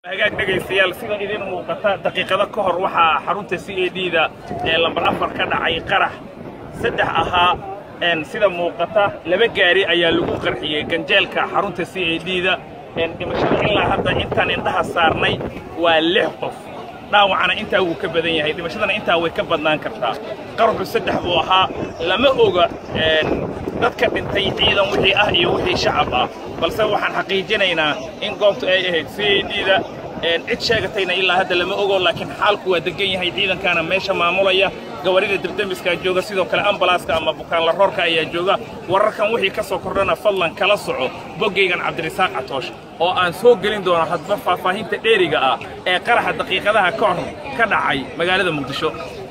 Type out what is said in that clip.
hagaag dhegaystayaal sida idin muuqata daqiiqado ka hor waxaa xarunta c a d da ee lambar afar ka dhacay qarax saddex ahaa sida muuqata laba gaari ayaa lagu qarxiyey ganjeelka xarunta c a d da dhimashada ilaa hadda intaan indhaha saarnay waa lix qof dhaawacana intaa wuu ka badan yahay dhimashadana intaa way ka badnaan kartaa qaraxu saddex buu ahaa lama oga dadka dhintay ciidan wixii ah iyo wixii shacab ah balse waxaan xaqiijinaynaa in goobtu ay ahayd c a d da cid sheegatayna ilaa hadda lama ogo laakiin xaalku waa degan yahay ciidankaana meesha maamulaya gawaarida debdemiskaa jooga sidoo kale ambalaaska ama bukaanla roorka ayaa jooga wararkan wixii ka soo kordhana fadlan kala soco boggaygan cabdirisaaq catoosh oo aan soo gelin doono hadba faahfaahinta dheeriga ah ee qaraxa daqiiqadaha ka hor ka dhacay magaalada muqdisho